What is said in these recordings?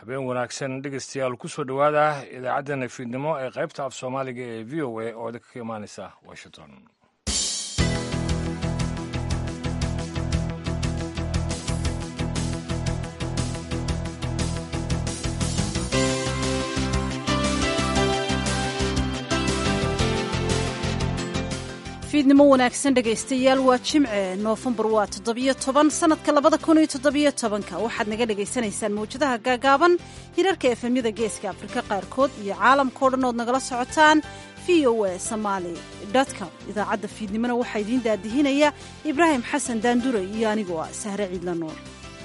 habeen wanaagsan dhegeystayaal kusoo dhowaada idaacaddeenna fiidnimo ee qaybta af soomaaliga ee v o a oo idinka ka imaaneysa washington fiidnimo wanaagsan dhegaystayaal waa jimce noofembar waa toddobiyo toban sannadka labada kun iyo toddobiyo tobanka waxaad naga dhagaysanaysaan mawjadaha gaagaaban hirarka efemyada geeska afrika qaarkood iyo caalamkao dhan ood nagala socotaan v o a somaali com idaacadda fiidnimona waxaa idiin daadihinaya ibraahim xasan daandure iyo anigoo ah sahre ciidla nuur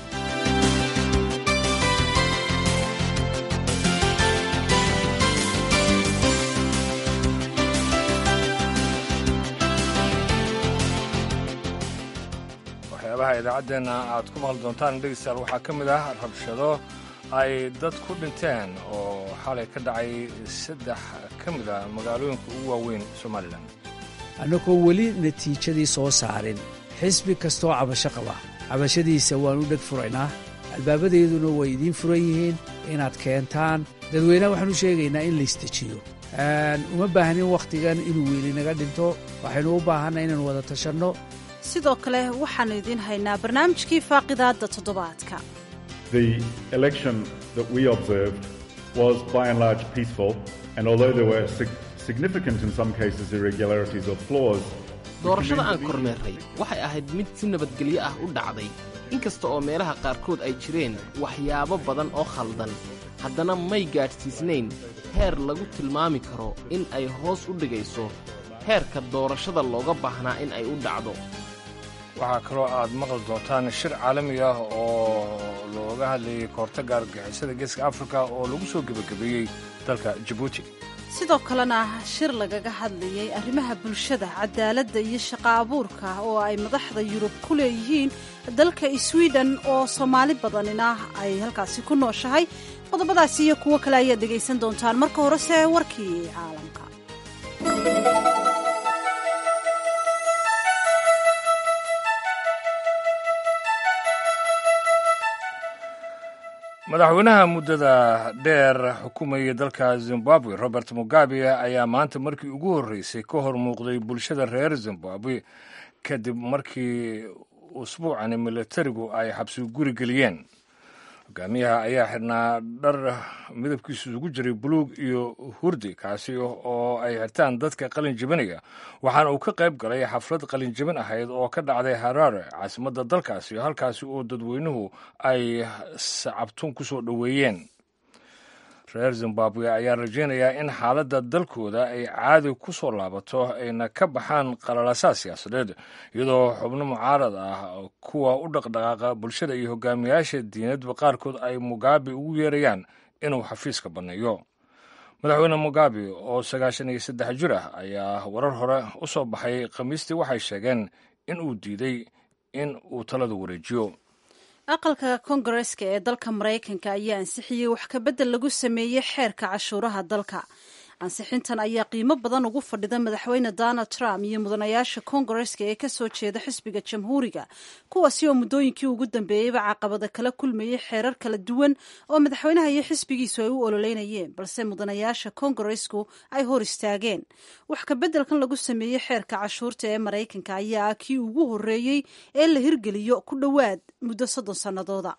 waxyaabaha idaacaddeenna aad ku maqli doontaan dhegeystayaal waxaa ka mid ah rabshado ay dad ku dhinteen oo xalay ka dhacay saddex ka mid a magaalooyinka ugu waaweyn somalilan annagoo weli natiijadii soo saarin xisbi kastoo cabasho qaba cabashadiisa waan u dheg furaynaa albaabadeeduna way idiin furan yihiin inaad keentaan dadweynaha waxaan u sheegaynaa in laystejiyo uma baahnin wakhtigan inuu weli naga dhinto waxaynu u baahanna inaan wada tashanno sidoo kale waxaannu idiin haynaa barnaamijkii faaqidaadda toddobaadka The election that we observed was by and large peaceful, and although there were sig- significant, in some cases, irregularities or flaws, doorashada aan kormeerray waxay ahayd mid si nabadgelyo ah u dhacday inkasta oo meelaha qaarkood ay jireen waxyaabo badan oo khaldan haddana may gaadhsiisnayn heer lagu tilmaami karo in ay hoos u dhigayso heerka doorashada looga baahnaa in ay u dhacdo waxaa kaloo aad maqli doontaan shir caalami ah oo looga hadlayay kahortagga argagixisada geeska afrika oo lagu soo gebagabeeyey dalka jabuuti sidoo kalena shir lagaga hadlayay arrimaha bulshada cadaaladda iyo shaqo abuurka oo ay madaxda yurub ku leeyihiin dalka swiden oo soomaali badanina ay halkaasi ku nooshahay qodobadaasi iyo kuwo kale ayaad dhegaysan doontaan marka horese warkii caalamka madaxweynaha muddada dheer xukumayay dalka zimbabwe robert mugabe ayaa maanta markii ugu horreysay ka hor muuqday bulshada reer zimbabwe kadib markii usbuucani militarigu ay xabsi guri geliyeen hogaamiyaha ayaa xidhnaa dhar midabkiisu isugu jiray buluug iyo hurdi kaasi oo ay xirtaan dadka qalin jebinaya waxaana uu ka qayb galay xaflad qalin jebin ahayd oo ka dhacday haraare caasimadda dalkaasi halkaasi oo dadweynuhu ay sacabtun ku soo dhoweeyeen reer zimbabwe ayaa rajaynayaa in xaaladda dalkooda ay caadi ku soo laabato ayna ka baxaan qalalasaa siyaasadeed iyadoo xubno mucaarad ah kuwa u dhaqdhaqaaqa bulshada iyo hogaamiyaasha diinadba qaarkood ay mugabe ugu yeerayaan inuu xafiiska banneeyo madaxweyne mugabe oo sagaashan iyo saddex jir ah ayaa warar hore u soo baxay khamiistii waxay sheegeen in uu diiday in uu talada wareejiyo aqalka kongareska ee dalka maraykanka ayaa ansixiyey wax kabedel lagu sameeyey xeerka cashuuraha dalka ansixintan ayaa qiimo badan ugu fadhida madaxweyne donald trump iyo mudanayaasha kongareska ee kasoo jeeda xisbiga jamhuuriga kuwaasi oo muddooyinkii ugu dambeeyeyba caqabada kala kulmayey xeerar kala duwan oo madaxweynaha iyo xisbigiisu ay u ololeynayeen balse mudanayaasha kongaresku ay hor istaageen wax kabeddelkan lagu sameeyey xeerka cashuurta ee maraykanka ayaa ah kii ugu horreeyey ee la hirgeliyo ku dhowaad muddo soddon sannadooda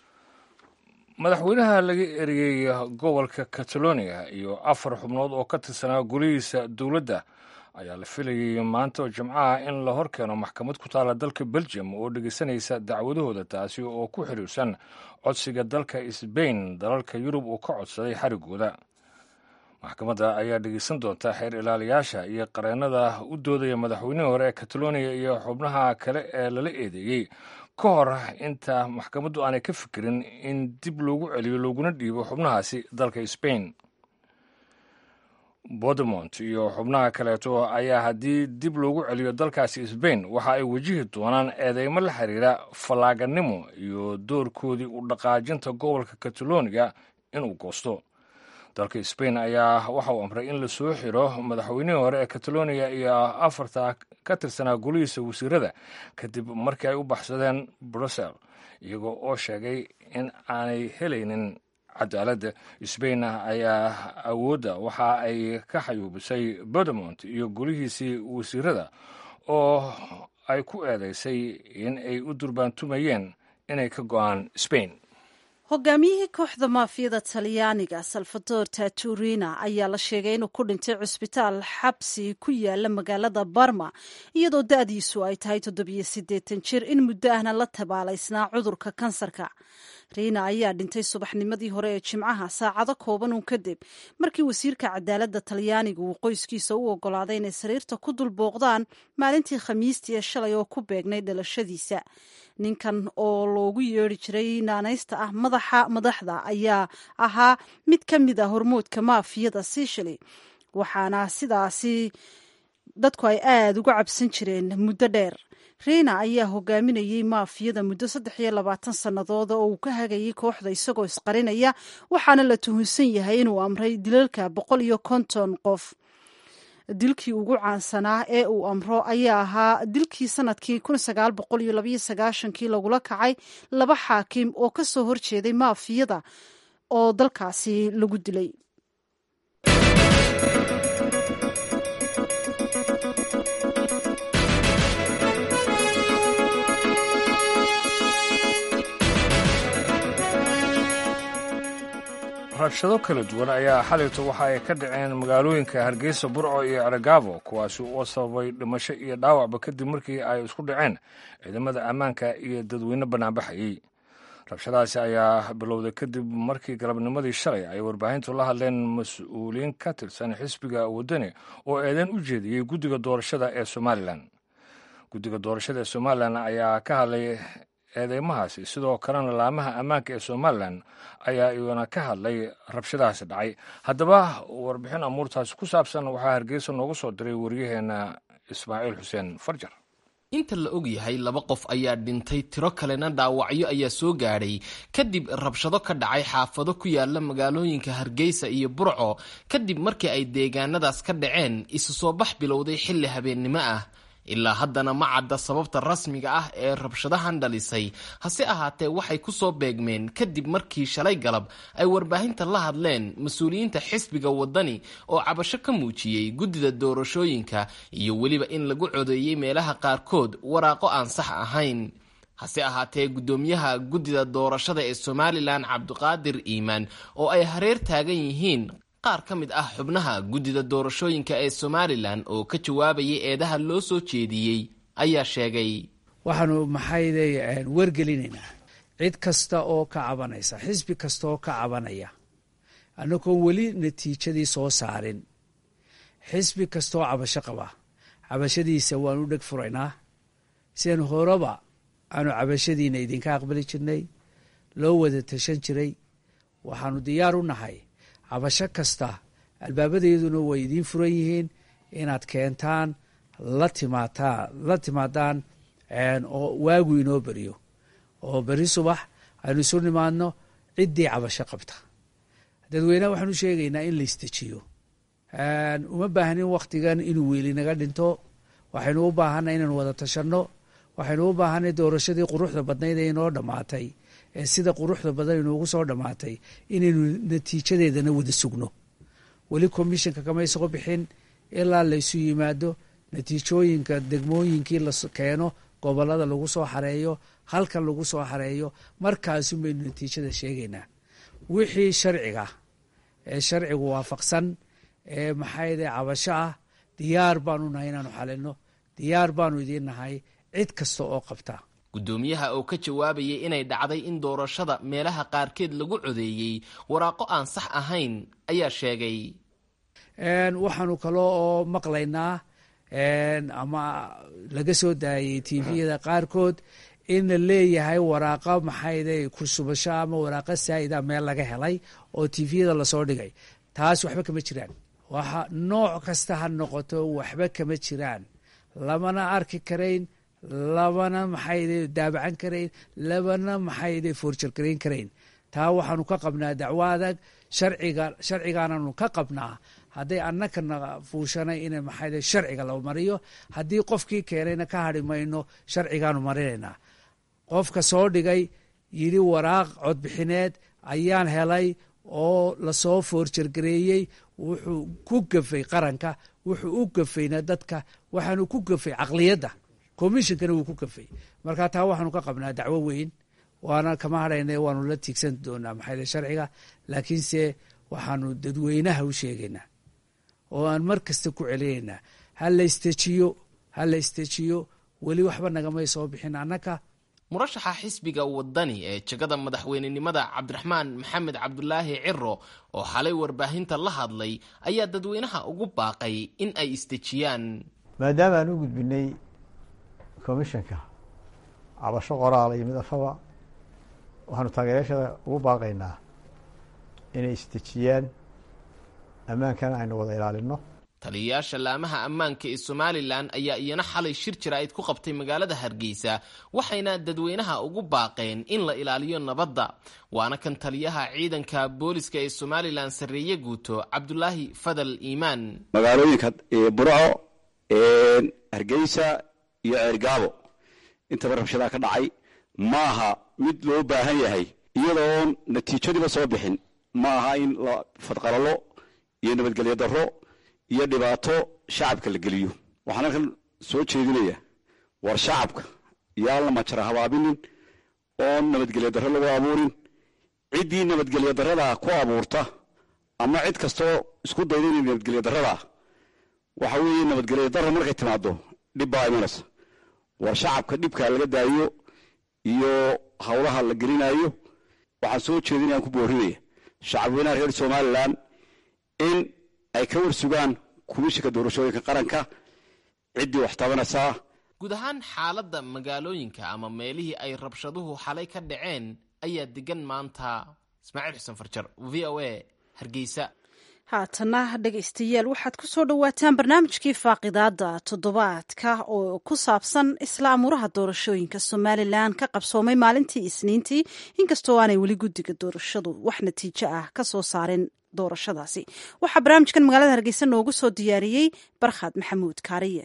madaxweynaha laga eriyey gobolka catalonia iyo afar xubnood oo ka tirsanaa golihiisa dowladda ayaa la filayay maanta oo jimcaha in la hor keeno maxkamad ku taala dalka belgium oo dhegeysanaysa dacwadahooda taasi oo ku xiriirsan codsiga dalka sbain dalalka yurub uu ka codsaday xarigooda maxkamadda ayaa dhegeysan doonta xeer ilaaliyaasha iyo qareennada u doodaya madaxweynihii hore ee catalonia iyo xubnaha kale ee lala eedeeyey ka hor inta maxkamaddu aanay ka fikirin in dib loogu celiyo looguna dhiibo xubnahaasi dalka sbain bodemont iyo xubnaha kaleeto ayaa haddii dib loogu celiyo dalkaasi sbain waxa ay wajihi doonaan eedeymo la xiriira fallaaganimo iyo doorkoodii u dhaqaajinta gobolka catalonia inuu goosto dalka sbain ayaa waxa uu amray in lasoo xiro madaxweynihii hore ee catalonia iyo afarta ka tirsanaa golihiisa wasiirada kadib markii ay u baxsadeen brussel iyagoo oo sheegay in aanay helaynin cadaaladda sbain ayaa awoodda waxa ay ka xayuubisay bodemont iyo golihiisii wasiirada oo ay ku eedeysay in ay u durbaantumayeen inay ka go'aan sbain hogaamiyihii kooxda maafiyada talyaaniga salvador taturina ayaa la sheegay inuu ku dhintay cusbitaal xabsi ku yaala magaalada barma iyadoo da-diisu ay tahay toddobiyo siddeetan jir in muddo ahna la tabaalaysnaa cudurka kansarka riina ayaa dhintay subaxnimadii hore ee jimcaha saacado kooban uun kadib markii wasiirka cadaaladda talyaaniga uu qoyskiisa u ogolaaday inay sariirta ku dul booqdaan maalintii khamiistii ee shalay oo ku beegnay dhalashadiisa ninkan oo loogu yeeri jiray naanaysta ah madaxa madaxda ayaa ahaa mid ka mid a hormoodka maafiyada sicily waxaana sidaasi dadku ay aada uga cabsan jireen muddo dheer riina ayaa hogaaminayey maafiyada muddo saddex iyo labaatan sannadood oo uu ka hagayay kooxda isagoo isqarinaya waxaana la tuhunsan yahay inuu amray dilalka boqol iyo konton qof dilkii ugu caansanaa ee uu amro ayaa ahaa dilkii sanadkii kii lagula kacay laba xaakim oo ka soo horjeeday maafiyada oo dalkaasi lagu dilay rabshado kala duwan ayaa xalayto waxa ay ka dhaceen magaalooyinka hargeysa burco iyo ceragaabo kuwaasi oo sababay dhimasho iyo dhaawacba kadib markii ay isku dhaceen ciidamada ammaanka iyo dadweyne banaanbaxayey rabshadahaasi ayaa bilowday kadib markii galabnimadii shalay ay warbaahintu la hadleen mas-uuliyiin ka tirsan xisbiga waddani oo eedeyn u jeediyey guddiga doorashada ee somalilan guddiga doorashada ee somalilan ayaa ka hadlay eedeymahaasi sidoo kalena laamaha ammaanka ee somalilan ayaa iyuna ka hadlay rabshadahaasi dhacay haddaba warbixin amuurtaasi ku saabsan waxaa hargeysa noogu soo diray waryaheena ismaaciil xuseen farjar inta la og yahay laba qof ayaa dhintay tiro kalena dhaawacyo ayaa soo gaadhay kadib rabshado ka dhacay xaafado ku yaala magaalooyinka hargeysa iyo burco kadib markii ay deegaanadaas ka dhaceen isu soo bax bilowday xilli habeennimo ah ilaa haddana ma cadda sababta rasmiga ah ee rabshadahan dhalisay hase ahaatee waxay ku soo beegmeen kadib markii shalay galab ay warbaahinta la hadleen mas-uuliyiinta xisbiga waddani oo cabasho ka muujiyey guddida doorashooyinka iyo weliba in lagu codeeyey meelaha qaarkood waraaqo aan sax ahayn hase ahaatee guddoomiyaha guddida doorashada ee somalilan cabdiqaadir iimaan oo ay hareer taagan yihiin qaar ka mid ah xubnaha guddida doorashooyinka ee somalilan oo ka jawaabayay eedaha loo soo jeediyey ayaa sheegay waxaanu maxayday wargelinaynaa cid kasta oo ka cabanaysa xisbi kasta oo ka cabanaya annagoon weli natiijadii soo saarin xisbi kastaoo cabasho qaba cabashadiisa waanu dheg furaynaa sidan horeba aanu cabashadiina idinka aqbali jirnay loo wada tashan jiray waxaanu diyaar u nahay cabasho kasta albaabadayaduna way idiin furan yihiin inaad keentaan la timaataan la timaadaan oo waagu inoo beriyo oo beri subax aynu isu nimaadno ciddii cabasho qabta dadweyneha waxaanu sheegaynaa in la istejiyo uma baahnin wakhtigan inuu weeli naga dhinto waxaynu u baahanay inaynu wada tashanno waxaynu u baahanay doorashadii quruxda badnayd ee inoo dhammaatay ee sida quruxda badan inoogu soo dhammaatay inaynu natiijadeedana wada sugno weli commissionka kama soo bixin ilaa laysu yimaado natiijooyinka degmooyinkii la keeno gobolada lagu soo xareeyo halkan lagu soo xareeyo markaasun baynu natiijada sheegaynaa wixii sharciga ee sharcigu waafaqsan ee maxayde cabasho ah diyaar baanu nahay inaanu xalino diyaar baanu idiin nahay cid kasta oo qabta guddoomiyaha oo ka jawaabayay inay dhacday in doorashada meelaha qaarkeed lagu codeeyey waraaqo aan sax ahayn ayaa sheegay waxaanu kalo oo maqlaynaa ama laga soo daayay tviyada qaarkood in la leeyahay waraaqa maxayde kursubasho ama waraaqa saa'ida meel laga helay oo tviyada lasoo dhigay taas waxba kama jiraan waxa nooc kasta ha noqoto waxba kama jiraan lamana arki karayn labana maxayde daabacan karayn labana maxayde foorjalgarayn karayn taa waxaanu ka qabnaa dacwo adag sharciga sharcigaananu ka qabnaa hadday annakana fuushanay in maxayde sharciga la mariyo haddii qofkii keenayna ka hadhi mayno sharcigaanu marinaynaa qofka soo dhigay yidhi waraaq codbixineed ayaan helay oo lasoo foorjargareeyey wuxuu ku gafay qaranka wuxuu u gafayna dadka waxaanu ku gafay caqliyadda commishonkana wuu ku gafay marka taa waxaanu ka qabnaa dacwo weyn waana kama hadhayna waanu la tiigsan doonaa maxayde sharciga laakiinse waxaanu dadweynaha u sheegaynaa oo aan mar kasta ku celinaynaa ha la istejiyo ha la istejiyo weli waxba nagamay soo bixin annaka murashaxa xisbiga wadani ee jegada madaxweynenimada cabdiraxmaan maxamed cabdulaahi ciro oo xalay warbaahinta la hadlay ayaa dadweynaha ugu baaqay in ay isdejiyaan maadaama aan u gudbinay commishanka cabasho qoraala iyo mid afaba waxaanu taageerayaashada ugu baaqaynaa inay isdejiyaan ammaankana aynu wada ilaalino taliyayaasha laamaha ammaanka ee somalilan ayaa iyana xalay shir jaraa'id ku qabtay magaalada hargeysa waxayna dadweynaha ugu baaqeen in la ilaaliyo nabadda waana kan taliyaha ciidanka booliska ee somalilan sarreeye guuto cabdulaahi fadal iimaan magaalooyinka burco hargeysa iyo ceergaabo intaba rabshadaa ka dhacay maaha mid loo baahan yahay iyadoon natiijadiiba soo bixin ma aha in la fadqalalo iyo nabadgelyo darro iyo dhibaato shacabka la geliyo waxaan halkan soo jeedinaya war shacabka yaan la majara habaabinin oon nabadgelyo darro lagu abuurin ciddii nabadgelyo darrada ku abuurta ama cid kastoo isku dayda inay nabadgelyo darrada waxa weeye nabadgelyo darro markay timaado dhib baa imanaysa war shacabka dhibka laga daayo iyo howlaha la gelinayo waxaan soo jeedinayaan ku boorinaya shacabweynaha reer somalilan in ay ka warsugaan kumishinka doorashooyinka qaranka ciddii wax tabanaysaa guud ahaan xaaladda magaalooyinka ama meelihii ay rabshaduhu xalay ka dhaceen ayaa degan maanta ismaaciil xuseen farjar v o a hargeysa haatana dhegaystayaal waxaad ku soo dhowaataan barnaamijkii faaqidaada toddobaadka oo ku saabsan isla amuuraha doorashooyinka somalilan ka qabsoomay maalintii isniintii inkastoo aanay weli guddiga doorashadu wax natiijo ah ka soo saarin doorashadaasi waxaa barnaamijkan magaalada hargeysa noogu soo diyaariyey barkhad maxamuud kaariye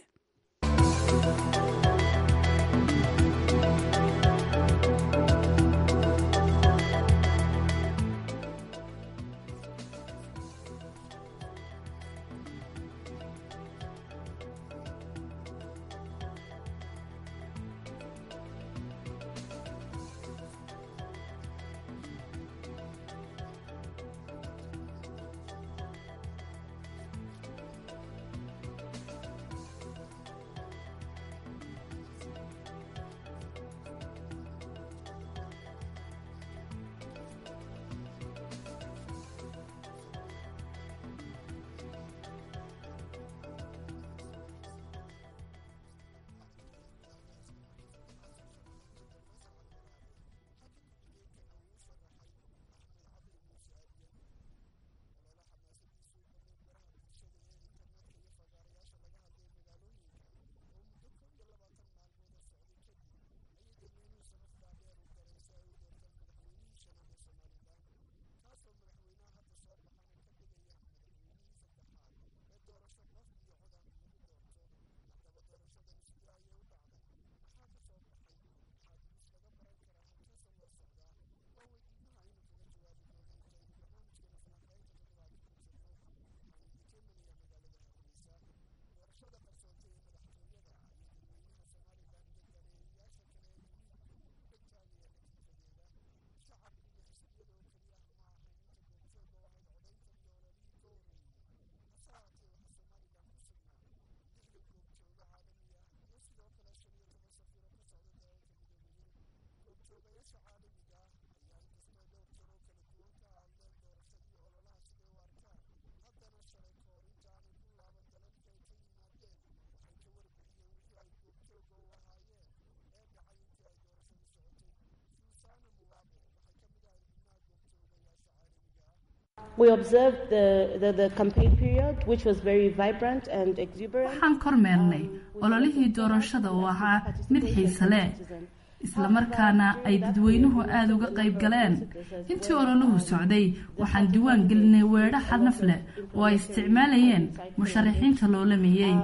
waxaan kormeernay ololihii doorashada oo ahaa mid xiise leh islamarkaana ay dadweynuhu aada uga qayb galeen intii ololuhu socday waxaan diwaan gelinay weedho xadnaf leh oo ay isticmaalayeen musharaxiinta loolamayey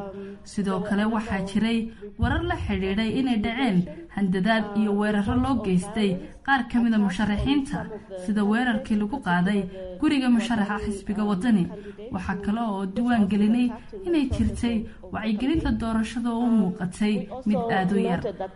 sidoo kale waxaa jiray warar la xidhiidhay inay dhaceen handadaad iyo weeraro loo geystay qaar ka mida musharaxiinta sida weerarkii lagu qaaday guriga musharaxa xisbiga wadani waxaa kale oo diwaan gelinay inay jirtay wacyigelinta doorashada oo u muuqatay mid aada u yar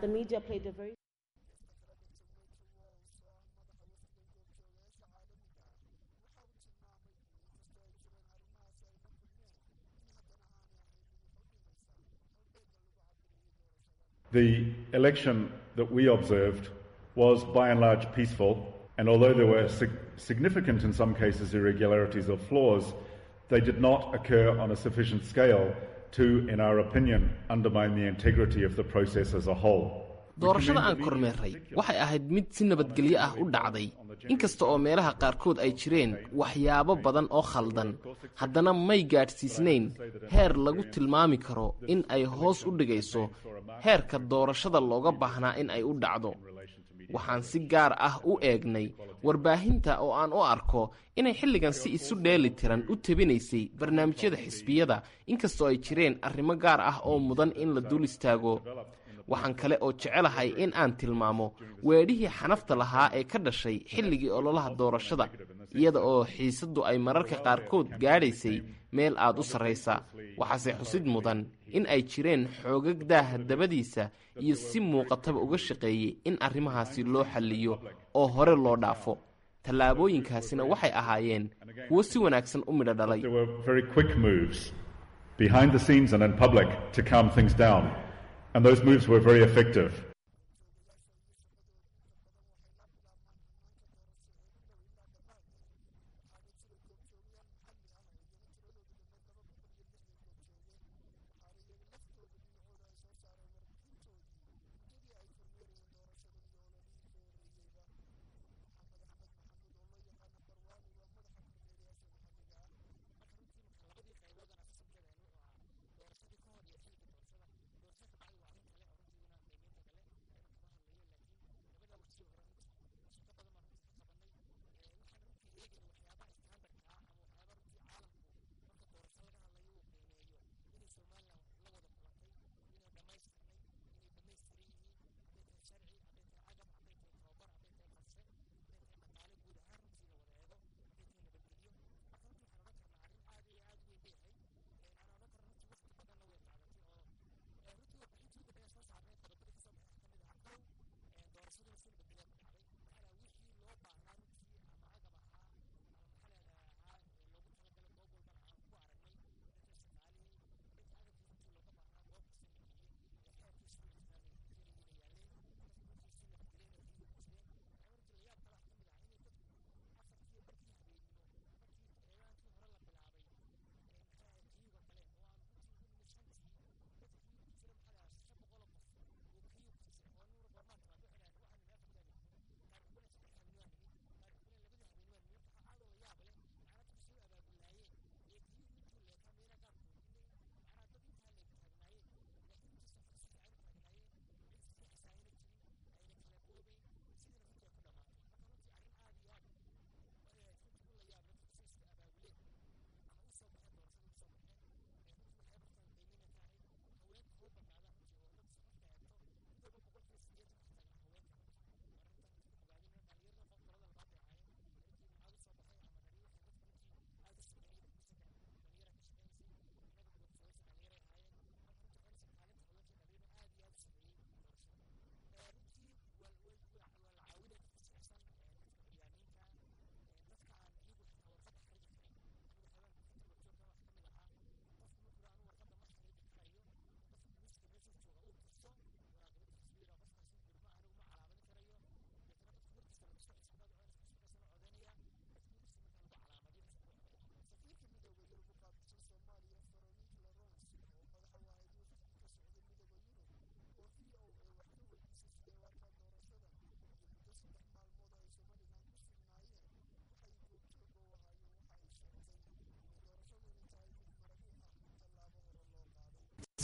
The election that we observed was by and large peaceful, and although there were sig- significant, in some cases, irregularities or flaws, they did not occur on a sufficient scale to, in our opinion, undermine the integrity of the process as a whole. doorashada aan kormeerray waxay ahayd mid si nabadgelyo ah u dhacday inkasta oo meelaha qaarkood ay jireen waxyaabo badan oo khaldan haddana may gaadhsiisnayn heer lagu tilmaami karo in ay hoos u dhigayso heerka doorashada looga baahnaa in ay u dhacdo waxaan si gaar ah u eegnay warbaahinta oo aan u arko inay xilligan si isu dheeli tiran u tebinaysay barnaamijyada xisbiyada inkastoo ay jireen arrimo gaar ah oo mudan in la dul istaago waxaan kale oo jecelahay in aan tilmaamo weedhihii xanafta lahaa ee ka dhashay xilligii ololaha doorashada iyada oo xiisaddu ay mararka qaarkood gaadhaysay meel aad u sarraysa waxaase xusid mudan in ay jireen xoogag daaha dabadiisa iyo si muuqataba uga shaqeeyey in arrimahaasi loo xalliyo oo hore loo dhaafo tallaabooyinkaasina waxay ahaayeen kuwo si wanaagsan u midho dhalay There were very quick moves behind the scenes and in public to calm things down, and those moves were very effective.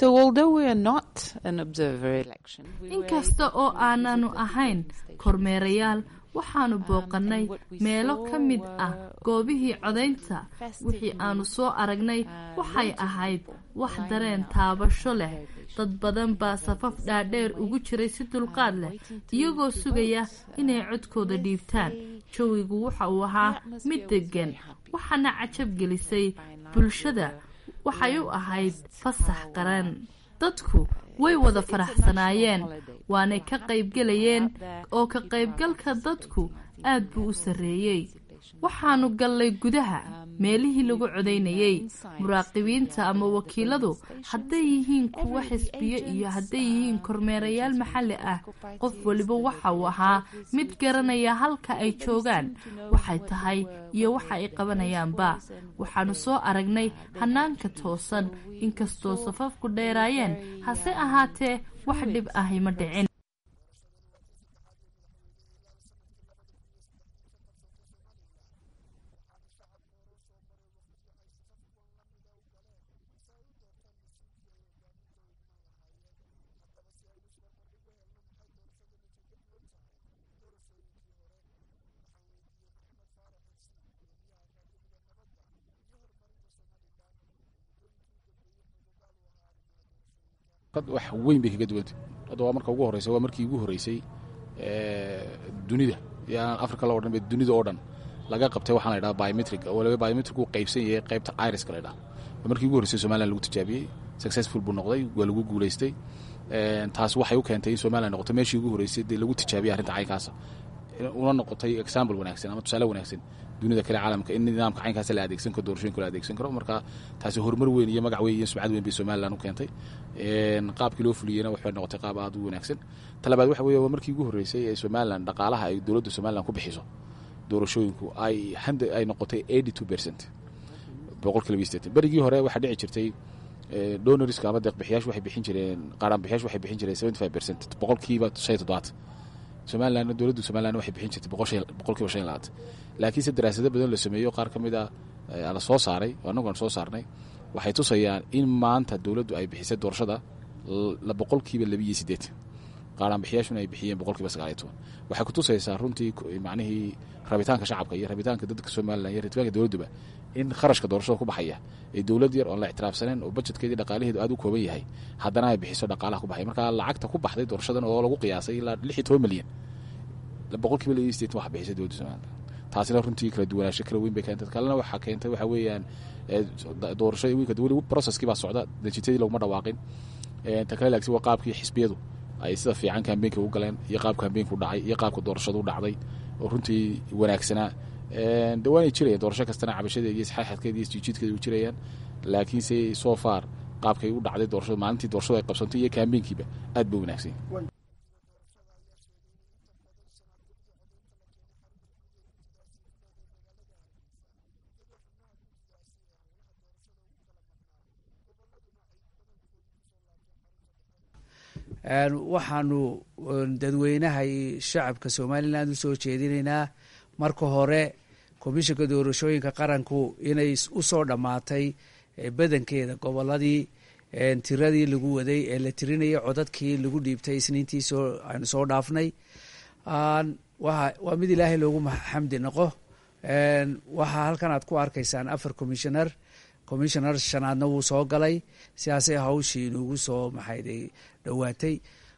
inkasta oo aananu ahayn kormeerayaal waxaanu booqannay meelo ka mid ah goobihii codaynta wixii aanu soo aragnay waxay ahayd wax dareen taabasho leh dad badan baa safaf dhaadheer ugu jiray si dulqaad leh iyagoo sugaya inay codkooda dhiibtaan jawigu waxa uu ahaa mid deggan waxaana cajab gelisay bulshada waxay u ahayd fasax qaran dadku way wada faraxsanaayeen waanay ka qaybgelayeen oo ka qaybgalka dadku aad buu u sarreeyey waxaanu gallay gudaha meelihii lagu codaynayey muraaqibiinta ama wakiiladu hadday yihiin kuwo xisbiyo iyo hadday yihiin kormeerayaal maxalli ah qof waliba waxa uu ahaa mid garanaya halka ay joogaan waxay tahay iyo waxa ay qabanayaanba waxaanu soo aragnay hanaanka toosan inkastoo safafku dheeraayeen hase ahaatee wax dhib ahi ma dhicin wax weyn bay kaga duwantay hadda waa marka ugu horreysay waa markii ugu horreysay dunida yaan africa la odhan dunida oo dhan laga qabtay waxaan la ydhaha biometric waliba biometric uu qaybsan yahay qaybta iriska la ydhaha waa markii ugu horreysay somaliland lagu tijaabiyey successful buu noqday waa lagu guulaystay taas waxay u keentay in somaliland noqoto meeshii ugu horreysay dee lagu tijaabiyey arrinta caynkaasa una noqotay example wanaagsan ama tusaale wanaagsan dunida kale caalamka in nidaamka caynkaas la adeegsan karo doorashooyinka la adeegsan karo marka taasi horumar weyn iyo magac weyn iyo sumcad weyn bay somaliland u keentay qaabkii loo fuliyeyna waxay noqotay qaab aad u wanaagsan talabaad waxa weeye waa markii ugu horreysay ee somaliland dhaqaalaha ay dowladda somaliland ku bixiso doorashooyinku ay handa ay noqotay eighty two percent boqolkiiba iyo sideetan berigii hore waxaa dhici jirtay donorska ama deeqbixiyaashu waxay bixin jireen qaaraanbixiyaashu waxay bixin jireen seventy five percent boqolkiiba shan iyo toddobaad somalilandna dowladda somaliland waxay bixin jirtay boqolkiiba shan iyo labaatan laakiinse daraasado badan la sameeyo qaar ka mid a la soo saaray annagu aan soo saarnay waxay tusayaan in maanta dowladdu ay bixisay doorashada boqolkiiba labiiyo siddeetan qaaraanbixiyaashuna ay bixiyeen boqolkiiba sagaaliyo toban waxay ku tusaysaa runtii macnihii rabitaanka shacabka iyo rabitaanka dadka somalilan iyo rabitaanka dowladduba in kharashka doorashada ku baxaya ee dowlad yar oon la ictiraafsaneyn oo bajetkeedii dhaqaalaheedu aad u kooban yahay haddana ay bixiso dhaqaalaha ku baxaya marka lacagta ku baxday doorashadan oo lagu qiyaasay ilaa lix iyo toban milyan boqolkiiba labiiyo siddeetan waxa bixisay dowladda somalilan taasina runtii kala duwanaansho kala weyn bay keentay kalena waxaa keentay waxa weeyaan doorashada wiilka weli processkii baa socda natiijadii laguma dhawaaqin ta kale laagsi waa qaabkii xisbiyadu ay sida fiican kambeynka u galeen iyo qaabka kambeynka u dhacay iyo qaabka doorashada u dhacday oo runtii wanaagsanaa de waanay jirayaan doorasho kastana cabashadeeda iyo isxaaxadkeeda iyo isjiijiidkeeda u jirayaan laakiinse so far qaabkay u dhacday doorashada maalintii doorashadu ay qabsantay iyo kambeynkiiba aad ba wanaagsan waxaanu dadweynaha shacabka somalilan u soo jeedinaynaa marka hore komishanka doorashooyinka qaranku inay usoo dhammaatay badankeeda goboladii tiradii lagu waday ee la tirinayay codadkii lagu dhiibtay isniintii soo aanu soo dhaafnay waa mid ilaahay loogu xamdi noqo waxaa halkan aad ku arkaysaan afar commissioner commissioner shanaadna wuu soo galay sidaasay hawshii inugu soo maxayday dhowaatay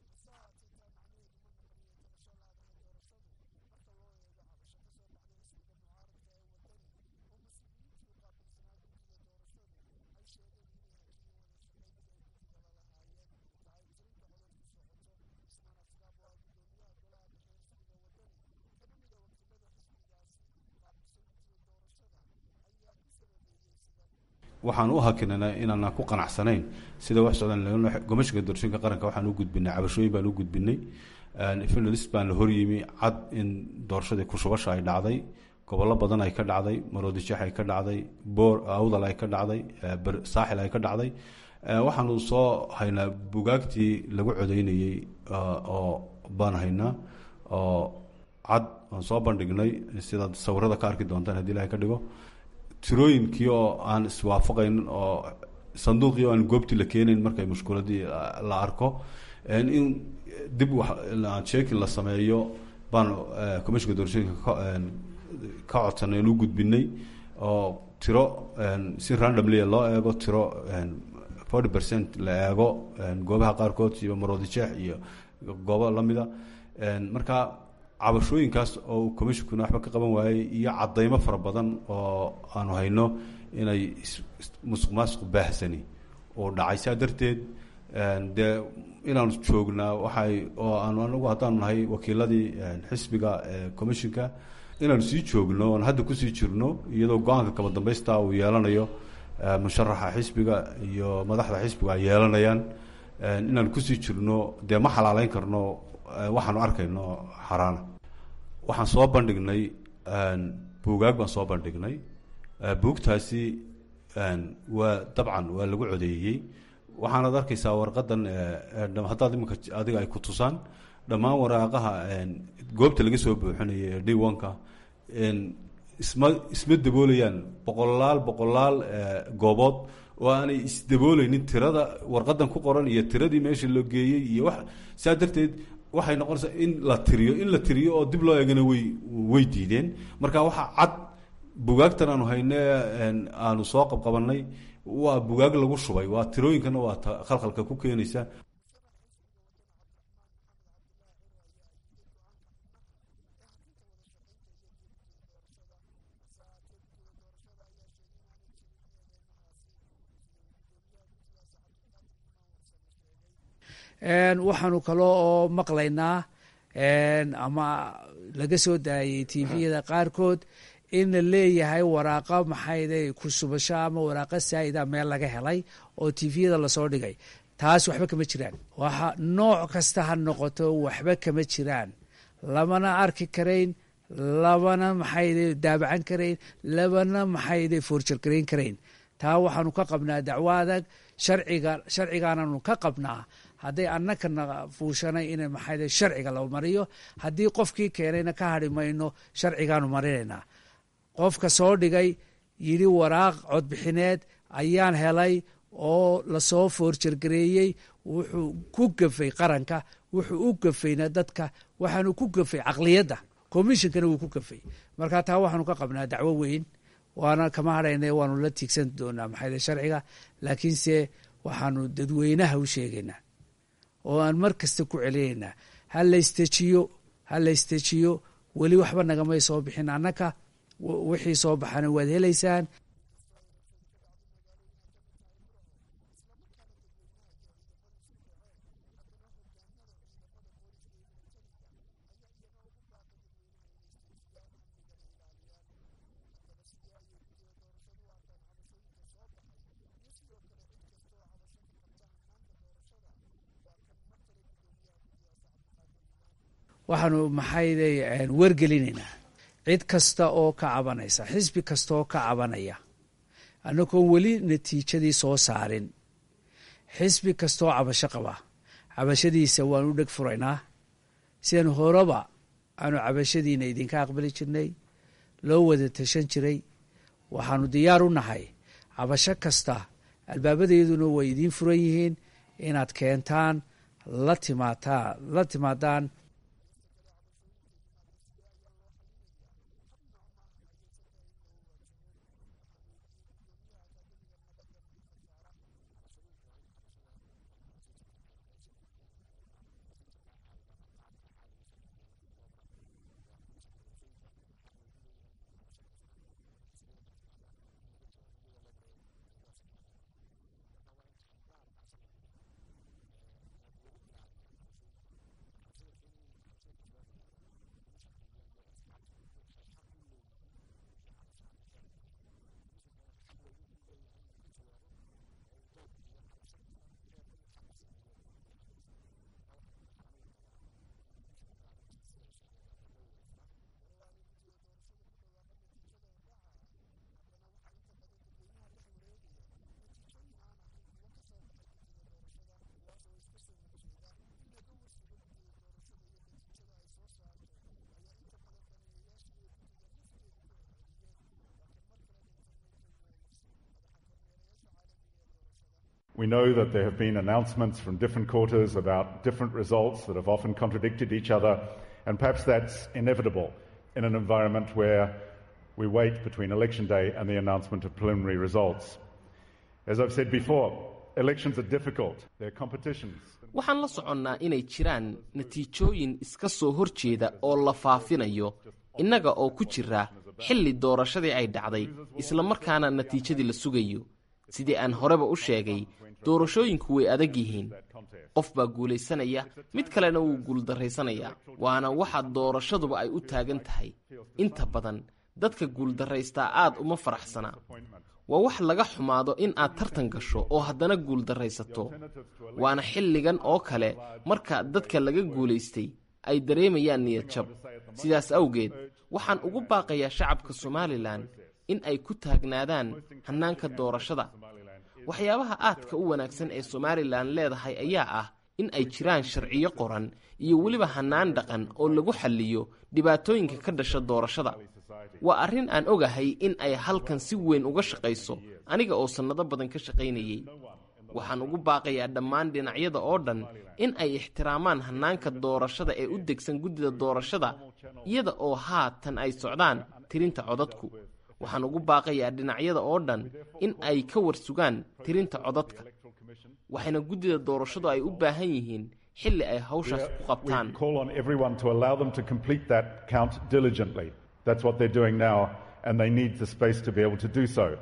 waxaan u hakinana inaana ku qanacsanayn sida wax socdaan gomashiga doorashooyinka qaranka waxaan u gudbinay cabashooyin baan u gudbinay finalist baan la horyimi cad in doorashadii kushubasha ay dhacday gobollo badan ay ka dhacday maroodijeex ay ka dhacday boor awdal ay ka dhacday saaxil ay ka dhacday waxaanu soo haynaa bugaagtii lagu codeynayey oo baan haynaa oo cad aan soo bandhignay sidaad sawirada ka arki doontaan hadii ilahay ka dhigo tirooyinkii oo aan iswaafaqaynin oo sanduuqii oo aan goobtii la keenayn markay mushkuladii la arko in dib sheekin la sameeyo baan commissionka doorashooyinka ka codsanay aan u gudbinay oo tiro si randomly loo eego tiro forty percent la eego goobaha qaarkood iyo maroodi jeex iyo goobo lamida marka cabashooyinkaas oo commissionkuna waxba ka qaban waayey iyo cadaymo fara badan oo aanu hayno inay musuq maasuq baahsani oo dhacay saa darteed dee inaanu joognaa waxay oo aanu anagu haddaanu nahay wakiiladii xisbiga commissionka inaanu sii joogno oon hadda kusii jirno iyadoo go-aanka kaba dambaysta uu yeelanayo musharaxa xisbiga iyo madaxda xisbiga ay yeelanayaan inaanu kusii jirno dee ma xalaaleyn karno waxaanu arkayno xaraana waxaan soo bandhignay buugaag baan soo bandhignay buugtaasi waa dabcan waa lagu codeeyey waxaanaad arkaysaa warqadan haddaad iminka adiga ay ku tusaan dhammaan waraaqaha goobta laga soo buuxinaya ee d onka isma isma daboolayaan boqolaal boqolaal goobood oo aanay isdabooleynin tirada warqadan ku qoran iyo tiradii meesha loo geeyey iyo wax saa darteed waxay noqonaysaa in la tiriyo in la tiriyo oo dib loo eegana way way diideen marka waxaa cad bugaagtan aanu hayne aanu soo qabqabanay waa bugaag lagu shubay waa tirooyinkana waa ta khalkhalka ku keenaysa waxaanu kalo oo maqlaynaa ama laga soo daayay tviyada qaarkood in la leeyahay waraaqa maxayde kusubasho ama waraaqa saa'ida meel laga helay oo tviyada lasoo dhigay taas waxba kama jiraan waxa nooc kasta ha noqoto waxba kama jiraan lamana arki karayn labana maxayde daabacan karayn labana maxayde foorjargarayn karayn taa waxaanu ka qabnaa dacwo adag sharciga sharcigaananu ka qabnaa hadday annakana fuushanay in maxayde sharciga la mariyo haddii qofkii keenayna ka hadhi mayno sharcigaanu marinaynaa qofka soo dhigay yidhi waraaq codbixineed ayaan helay oo lasoo foorjargareeyey wuxuu ku gafay qaranka wuxuu u gafayna dadka waxaanu ku gafay caqliyadda commissionkana wuu ku gafay marka taa waxaanu ka qabnaa dacwo weyn waana kama hadhayna waanu la tiigsan doonaa maxayde sharciga laakiinse waxaanu dadweynaha u sheegaynaa oo aan mar kasta ku celinaynaa ha laystejiyo ha laystejiyo weli waxba nagamay soo bixin annaka wixii soo baxana waad helaysaan waxaanu maxayde wargelinaynaa cid kasta oo ka cabanaysa xisbi kasta oo ka cabanaya annagoon weli natiijadii soo saarin xisbi kastaoo cabasho qaba cabashadiisa waanu dheg furaynaa sidan horeba aanu cabashadiina idinka aqbali jirnay loo wada tashan jiray waxaanu diyaar u nahay cabasho kasta albaabadayaduna way idiin furan yihiin inaad keentaan la timaataa la timaadaan We know that there have been announcements from different quarters about different results that have often contradicted each other, and perhaps that's inevitable in an environment where we wait between election day and the announcement of preliminary results. As I've said before, elections are difficult, they're competitions. waxaan la soconnaa inay jiraan natiijooyin iska soo hor jeeda oo la faafinayo innaga oo ku jira xilli doorashadii ay dhacday isla markaana natiijadii la sugayo sidii aan horeba u sheegay doorashooyinku way adag yihiin qof baa guulaysanaya mid kalena wuu guuldarraysanayaa waana waxa doorashaduba ay u taagan tahay inta badan dadka guuldarraystaa aad uma faraxsana waa wax laga xumaado in aad tartan gasho oo haddana guuldarraysato waana xilligan oo kale marka dadka laga guulaystay ay dareemayaan niyadjab sidaas awgeed waxaan ugu baaqayaa shacabka somalilan in ay ku taagnaadaan hannaanka doorashada waxyaabaha aadka u wanaagsan ee somalilan leedahay ayaa ah in ay jiraan sharciyo qoran iyo weliba hannaan dhaqan oo lagu xalliyo dhibaatooyinka ka dhasha doorashada waa arrin aan ogahay in ay halkan si weyn uga shaqayso aniga oo sannado badan ka shaqaynayey waxaan ugu baaqayaa dhammaan dhinacyada oo dhan in ay ixtiraamaan hannaanka doorashada ee u degsan guddida doorashada iyada oo haatan ay socdaan tirinta codadku waxaan ugu baaqayaa dhinacyada oo dhan in ay ka warsugaan tirinta codadka waxayna guddida doorashadu ay u baahan yihiin xilli ay hawshaas ku qabtaan We call on everyone to allow them to complete that count diligently. That's what they're doing now, and they need the space to be able to do so.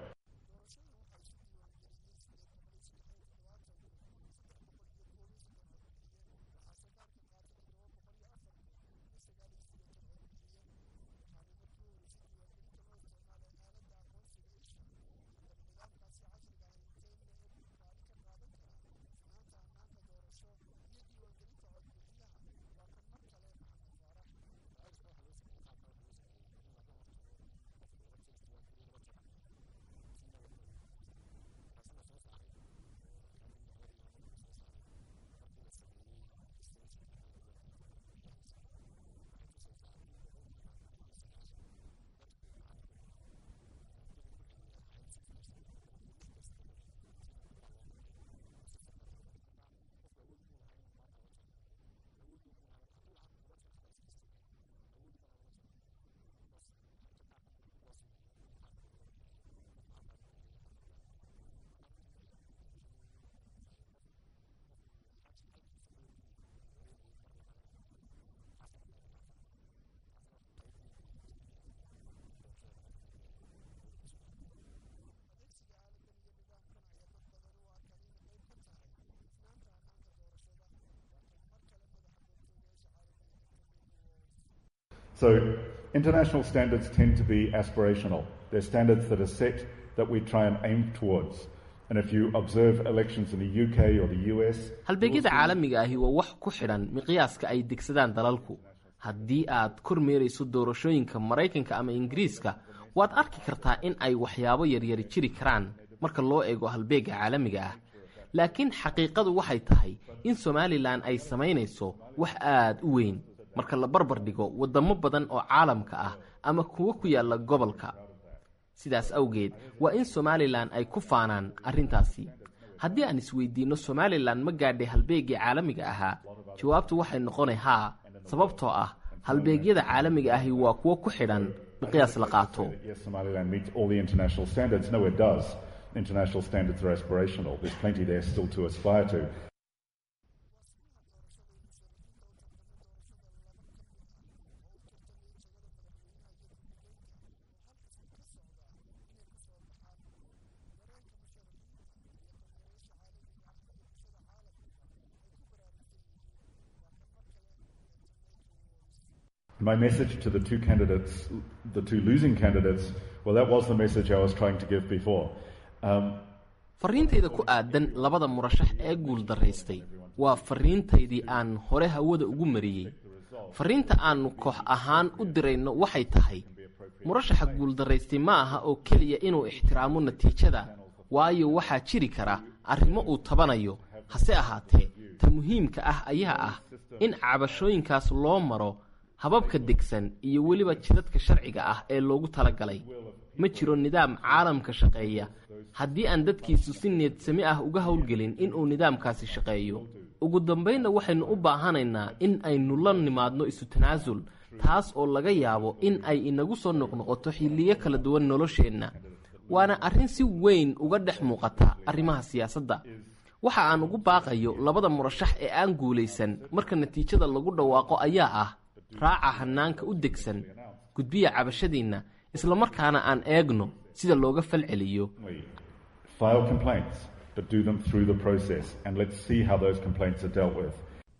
So, international standards tend to be aspirational. They're standards that are set that we try and aim towards. And if you observe elections in the UK or the US, halbeegyada caalamiga ahi waa wax ku xidhan miqyaaska ay degsadaan dalalku haddii aad kormeerayso doorashooyinka maraykanka ama ingiriiska waad arki kartaa in ay waxyaabo yaryari jiri karaan marka loo eego halbeegga caalamiga ah laakiin xaqiiqadu waxay tahay in somalilan ay samaynayso wax aad u weyn marka la barbar dhigo waddamo badan oo caalamka ah ama kuwo ku yaalla gobolka sidaas awgeed waa in somalilan ay ku faanaan arrintaasi haddii aan isweydiinno somalilan ma gaadhay halbeeggii caalamiga ahaa jawaabtu waxay noqonay haa sababtoo ah halbeegyada caalamiga ahi waa kuwo ku xidhan miqyaas la qaato yes, Somaliland meets all the international standards. No, it does. International standards are aspirational. There's plenty there still to aspire to. My message to the two candidates, the two losing candidates, well, that was the message I was trying to give before. Um, farriintayda ku aadan labada murashax ee guuldaraystay waa farriintaydii aan hore hawada ugu mariyey farriinta aannu koox ahaan u dirayno waxay tahay murashaxa guuldaraystay ma aha oo keliya inuu ixtiraamo natiijada waayo waxaa jiri kara arrimo uu tabanayo hase ahaatee ta muhiimka ah ayaa ah in cabashooyinkaas loo maro hababka degsan iyo weliba jidadka sharciga ah ee loogu talagalay ma jiro nidaam caalamka shaqeeya haddii aan dadkiisu si needsami ah uga howlgelin inuu nidaamkaasi shaqeeyo ugu dambaynna waxaynu u baahanaynaa in aynu la nimaadno isu tanaasul taas oo laga yaabo in ay inagu soo noqnoqoto xilliyo kala duwan nolosheenna waana arrin si weyn uga dhex muuqata arrimaha siyaasadda waxa aan ugu baaqayo labada murashax ee aan guulaysan marka natiijada lagu dhawaaqo ayaa ah raaca hanaanka u degsan gudbiya cabashadiinna islamarkaana aan eegno sida looga falceliyo File complaints, but do them through the process, and let's see how those complaints are dealt with.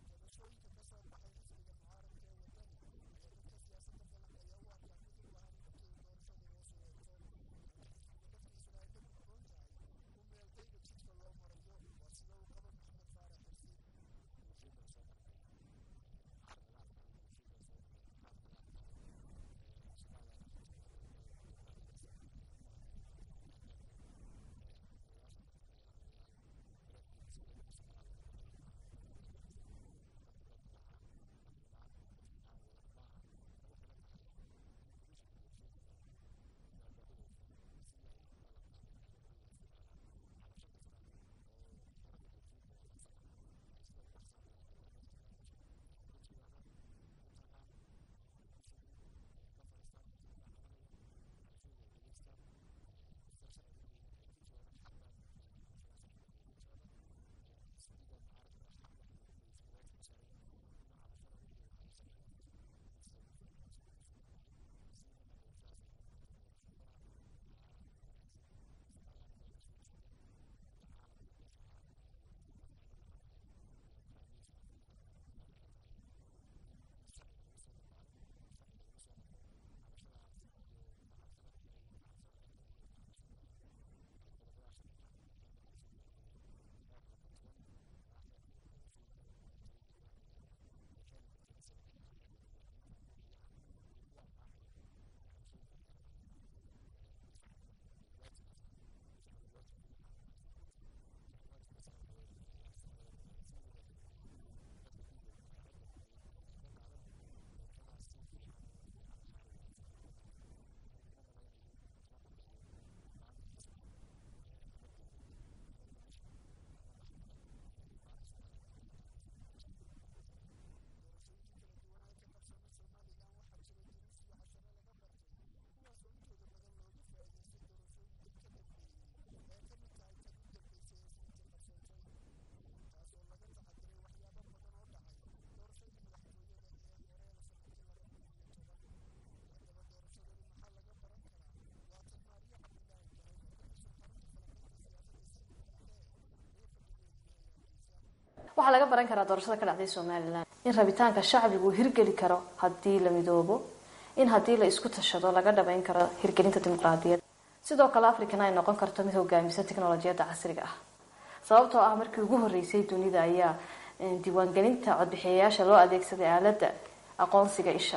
waxaa laga baran karaa doorashada ka dhacday somalilan in rabitaanka shacbigu uu hirgeli karo haddii la midoobo in haddii la isku tashado laga dhabayn karo hirgelinta dimuqraadiyad sidoo kale africana ay noqon karto mid hogaamisa tiknolojiyadda casriga ah sababtoo ah markii ugu horeysay dunida ayaa diiwaangelinta codbixiyayaasha loo adeegsaday aaladda aqoonsiga isha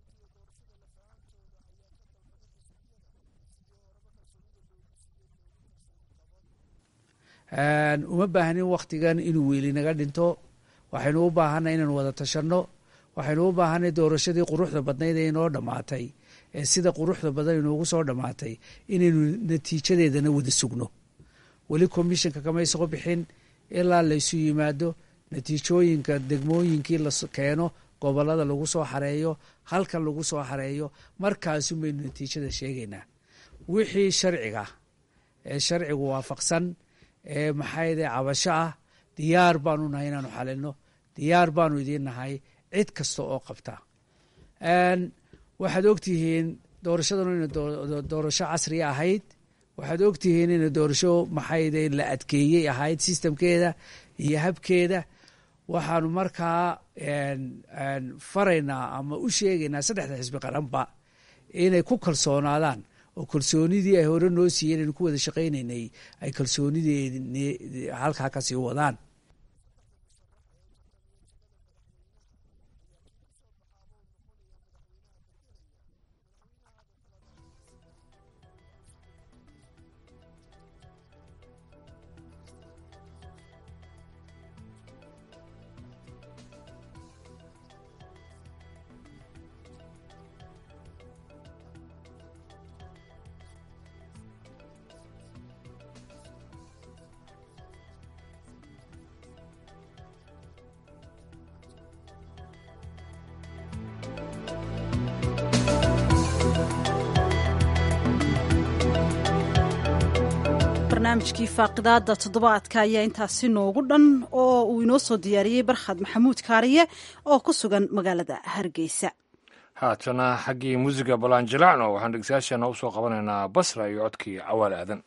uma baahnin waktigan inuu weeli naga dhinto waxaynu u baahanay inaynu wada tashanno waxaynu u baahanay doorashadii quruxda badnayd ee inoo dhammaatay ee sida quruxda badan inoogu soo dhammaatay inaynu natiijadeedana wada sugno weli commissionka kamay soo bixin ilaa laysu yimaado natiijooyinka degmooyinkii la keeno gobolada lagu soo xareeyo halkan lagu soo xareeyo markaasun baynu natiijada sheegaynaa wixii sharciga ee sharcigu waafaqsan ee maxayde cabasho ah diyaar baanu nahay inaanu xalino diyaar baanu idiin nahay cid kasta oo qabta waxaad ogtihiin doorashadanu ina doorasho casriya ahayd waxaad ogtihiin ina doorasho maxayde la adkeeyey ahayd sistamkeeda iyo habkeeda waxaanu markaa faraynaa ama u sheegaynaa saddexda xisbi qaranba inay ku kalsoonaadaan oo kalsoonidii ay hore noo siiyeen aynu ku wada shaqaynaynay ay kalsoonidii halkaa kasii wadaan barnaamijkii faaqidaada toddobaadka ayaa intaasi noogu dhan oo uu inoo soo diyaariyey barkhad maxamuud kaariye oo ku sugan magaalada hargeysa haatana xaggii muusiga balanjilacno waxaan dhegeystayaasheena u soo qabanaynaa basra iyo codkii cawaal aadan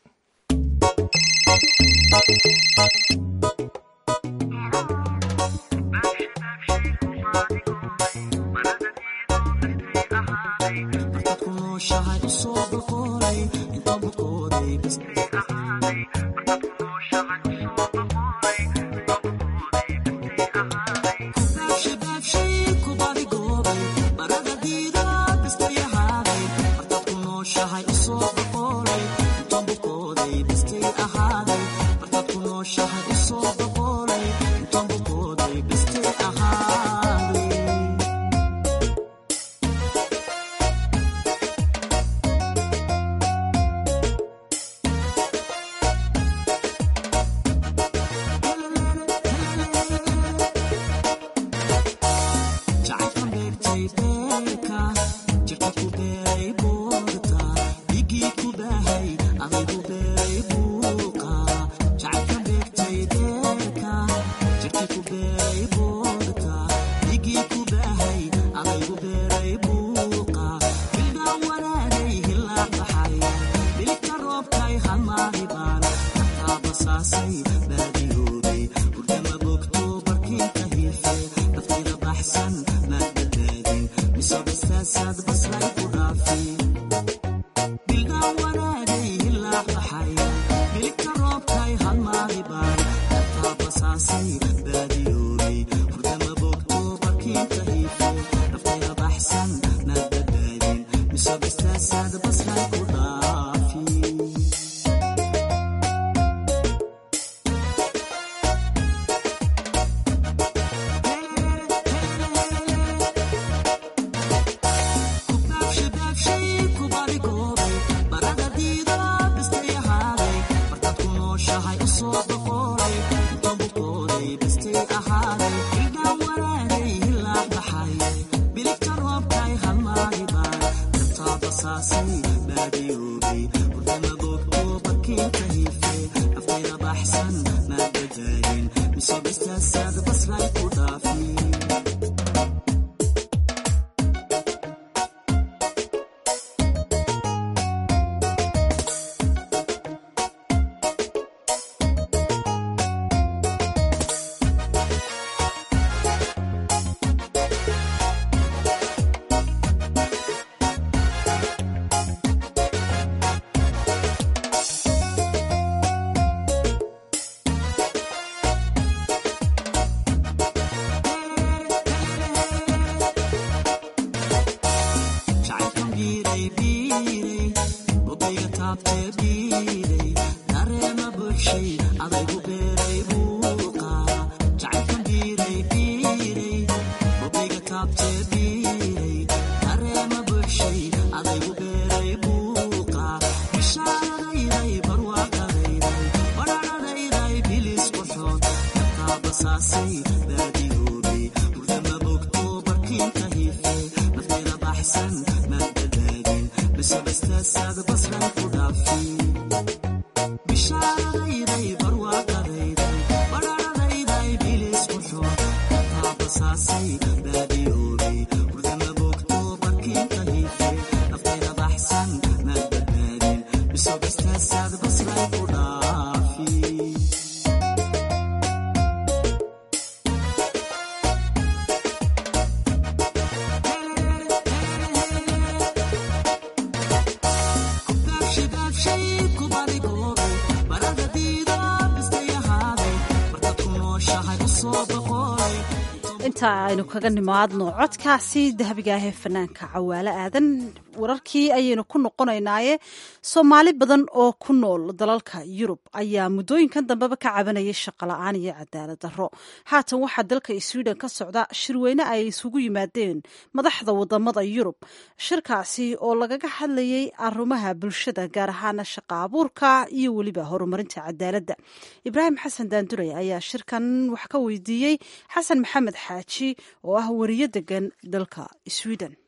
inta aynu kaga nimaadno codkaasi dahabigaahee fanaanka cawaalo aadan wararkii ayaynu ku noqonaynaaye soomaali badan oo ku nool dalalka yurub ayaa muddooyinkan dambeba ka cabanayay shaqola-aan iyo cadaalad darro haatan waxaa dalka sweden ka socda shirweyne ay isugu yimaadeen madaxda wadamada yurub shirkaasi oo lagaga hadlayay arumaha bulshada gaar ahaana shaqa abuurka iyo weliba horumarinta cadaaladda ibraahim xasan daanduray ayaa shirkan wax ka weydiiyey xasan maxamed xaaji oo ah wariyo degan dalka sweden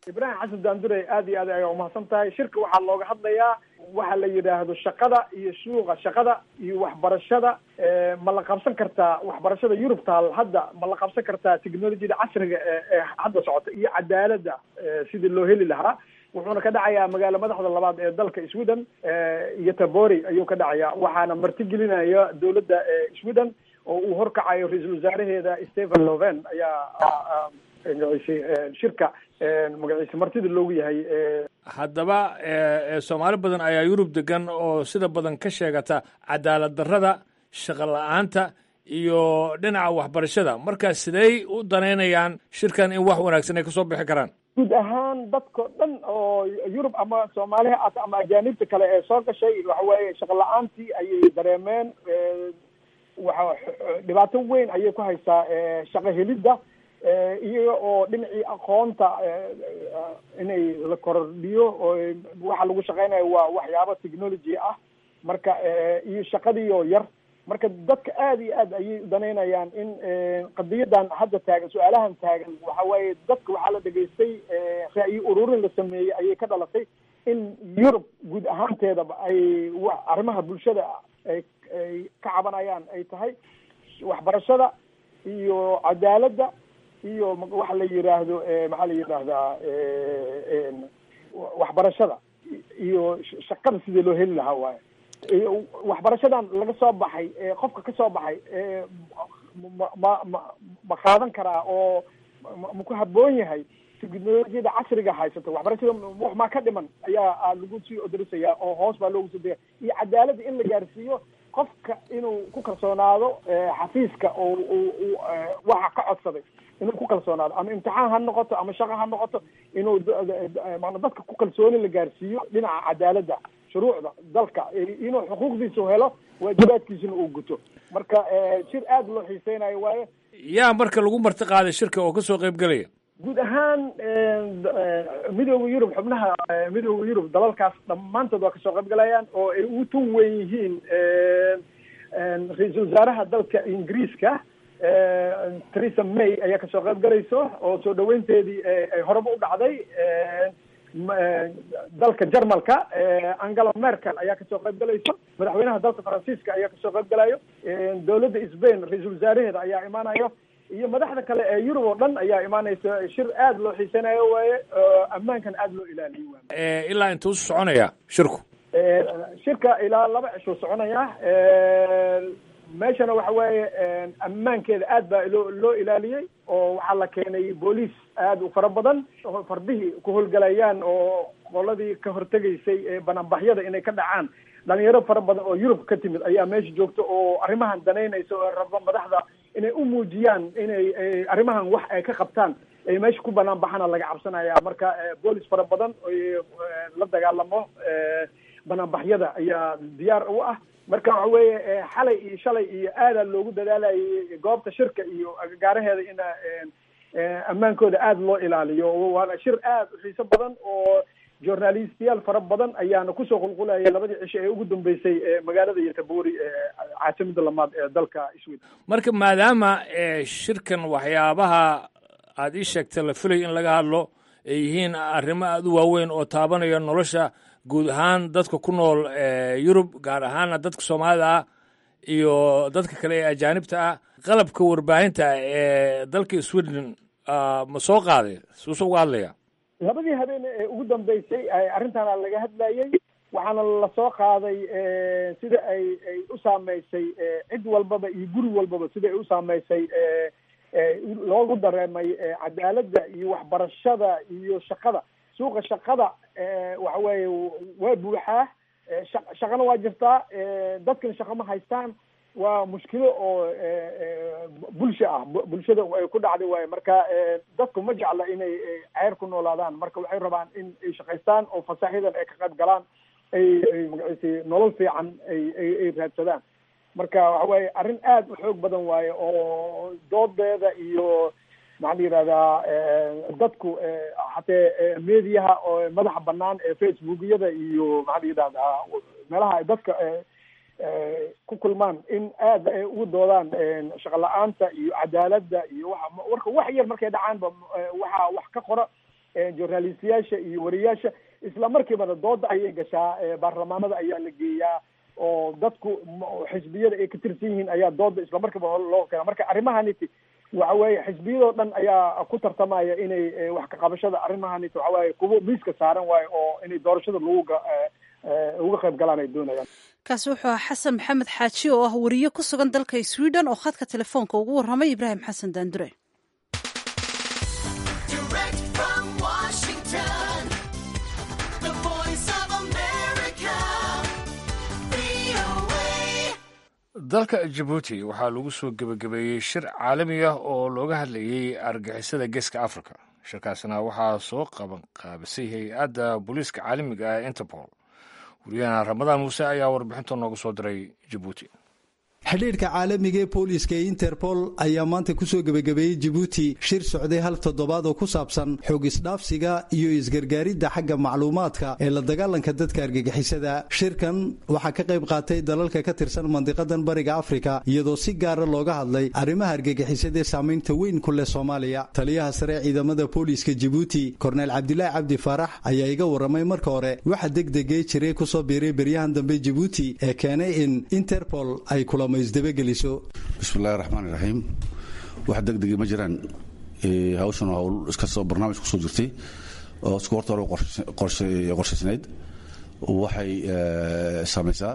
ibraahim xasan daandure aad iyo aad ayaa umahadsan tahay shirka waxaa looga hadlayaa waxa la yidhaahdo shaqada iyo suuqa shaqada iyo waxbarashada ma la qabsan kartaa waxbarashada yurub taal hadda ma la qabsan kartaa technologiyada casriga ee ee hadda socota iyo cadaaladda sidii loo heli lahaa wuxuuna ka dhacayaa magaalo madaxda labaad ee dalka sweden iyo tabori ayuu ka dhacayaa waxaana martigelinaya dowladda sweden oo uu horkacayo ra-iisul wasaaraheeda stephen loven ayaa magaciise shirka magaciise martida loogu yahay haddaba soomaali badan ayaa yurub degan oo sida badan ka sheegata cadaalad darrada shaqo la-aanta iyo dhinaca waxbarashada marka sidey u danaynayaan shirkan in wax wanaagsan ay kasoo bixi karaan guud ahaan dadko dhan oo yurub ama soomaaliha at ama ajaanibta kale ee soo gashay waxa weeye shaqo la-aantii ayay dareemeen waxa dhibaato weyn ayay ku haysaa shaqo helidda iyaga oo dhinacii aqoonta inay la kordhiyo oo waxa lagu shaqeynayo waa waxyaabo technology ah marka iyo shaqadii oo yar marka dadka aada iyo aad ayay danaynayaan in qadiyadan hadda taagan su-aalahan taagan waxa waaye dadka waxaa la dhegaystay ra'yi ururin la sameeyey ayay ka dhalatay in yurub guud ahaanteedaba ay arrimaha bulshada ay ay ka cabanayaan ay tahay waxbarashada iyo cadaaladda iyo waxa la yiraahdo maxaa la yidhaahdaa waxbarashada iyo shaqada sidii loo heli lahaa waaye waxbarashadan laga soo baxay qofka ka soo baxay ma ma ma ma qaadan karaa oo ma ku haboon yahay technologiyada casriga haysata waxbarashada wax maa ka dhiman ayaa lagu sii odorisayaa oo hoos baa loogu soo degaya iyo cadaaladda in la gaarsiiyo qofka inuu ku kalsoonaado xafiiska oo u waxa ka codsaday inuu ku kalsoonaado ama imtixaan ha noqoto ama shaqo ha noqoto inuu mana dadka ku kalsooni la gaarsiiyo dhinaca cadaaladda shuruucda dalka inuu xuquuqdiisu helo waajibaadkiisuna uu guto marka shir aada loo xiiseynayo waaye yaa marka lagu marti qaaday shirka oo kasoo qayb gelaya guud ahaan midooda yurub xubnaha midooda yurub dalalkaas dhammaantood waa kasoo qayb galayaan oo ay ugu tun weyn yihiin ra-iisul wasaaraha dalka ingiriiska theresa may ayaa kasoo qayb galayso oo soo dhaweynteedii ay horeba u dhacday dalka jarmalka angela merkel ayaa kasoo qayb galayso madaxweynaha dalka faransiiska ayaa kasoo qayb galayo dowladda sbain ra-iisul wasaaraheeda ayaa imaanayo iyo madaxda kale ee yurub oo dhan ayaa imaanaysa shir aada loo xiisanayo waaye ammaankan aada loo ilaaliyo waay ilaa intuu soconaya shirku shirka ilaa laba cishuu soconaya meeshana waxa weeye ammaankeeda aad baa loo loo ilaaliyey oo waxaa la keenay booliis aada u fara badan oo fardihii ku howlgalayaan oo qoladii ka hortegaysay bananbaxyada inay ka dhacaan dhalinyaro fara badan oo yurub ka timid ayaa meesha joogta oo arrimahan danaynaysa oo raba madaxda inay u muujiyaan inay arrimahan wax ay ka qabtaan ay meesha ku banaan baxana laga cabsanaya marka boolis fara badan la dagaalamo banaanbaxyada ayaa diyaar u ah marka waxa weeye xalay iyo shalay iyo aadaa loogu dadaalayay goobta shirka iyo agagaaraheeda in ammaankooda aada loo ilaaliyo waana shir aada u xiiso badan oo journalistiyaal fara badan ayaana kusoo qulqulaya labadii cisho ee ugu dambeysay magaalada yotabori caasimada lamaad ee dalka sweden marka maadaama shirkan waxyaabaha aada ii sheegtay la filay in laga hadlo ay yihiin arrimo aada u waaweyn oo taabanaya nolosha guud ahaan dadka ku nool yurub gaar ahaana dadka soomaalida ah iyo dadka kale ee ajaanibta ah qalabka warbaahinta ee dalka sweden ma soo qaaday suuse uga hadlaya labadii habeen ee ugu dambeysay arrintaana laga hadlayay waxaana lasoo qaaday sida ay ay u saameysay cid walbaba iyo guri walbaba sida ay u saameysay loogu dareemay cadaaladda iyo waxbarashada iyo shaqada suuqa shaqada waxa weeye waa buuxaa shaqana waa jirtaa dadkan shaqo ma haystaan waa mushkilo oo bulsho ah bulshada ay ku dhacday waaye marka dadku ma jecla inay ceyr ku noolaadaan marka waxay rabaan in ay shaqaystaan oo fasaaxyadan ay ka qayb galaan ay ay magaciise nolol fiican ay ay ay raadsadaan marka waxa weeye arrin aada u xoog badan waaye oo doodeeda iyo maxaa la yidhahdaa dadku hatee mediaha oo madaxa banaan ee facebookyada iyo maxaa la yidhahdaa meelaha ay dadka ku kulmaan in aada ay ugu doodaan shaqo la-aanta iyo cadaaladda iyo waxa warka wax yar markay dhacaanba waxaa wax ka qora journalistiyaasha iyo wariyaasha isla markiibana dooda ayay gashaa baarlamaanada ayaa la geeyaa oo dadku xisbiyada ay ka tirsan yihiin ayaa dooda isla markiiba loo keena marka arrimahaniti waxa weeye xisbiyadoo dhan ayaa ku tartamaya inay wax ka qabashada arrimahaniti waxa waaye kuwo miiska saaran waayo oo inay doorashada lagu uga qayb galaan ay doonayaan kaasi wuxuu ahaa xasan maxamed xaaji oo ah wariye ku sugan dalka sweden oo khadka telefoonka ugu warramay ibraahim xasan daandure dalka jabuuti waxaa lagu soo gebagabeeyey shir caalami ah oo looga hadlayey argixisada geeska africa shirkaasna waxaa soo qaban qaabisay hay-adda booliiska caalamiga ah interpol wariyahana ramadaan muuse ayaa warbixinta nooga soo diray jabuuti xidhiidhka caalamiga ee booliiska ee interpol ayaa maanta kusoo gebagabeeyey jibuuti shir socday hal toddobaad oo ku saabsan xoog isdhaafsiga iyo isgargaaridda xagga macluumaadka ee la dagaalanka dadka argagixisada shirkan waxaa ka qayb qaatay dalalka ka tirsan mandiqadan bariga afrika iyadoo si gaara looga hadlay arrimaha argagixisada ee saamaynta weyn ku leh soomaaliya taliyaha sare ciidamada booliiska jibuuti korneyl cabdilaahi cabdi faarax ayaa iga warramay marka hore waxa degdegee jiray kusoo biiray beryahan dambe jibuuti ee keenay in interpol ay kula bismillahi raxmaan iraxiim wax degdegi ma jiraan hawshan hawl iskastoo barnaamij kusoo jirtay oo isku horta hore qorshaysnayd waxay samaysaa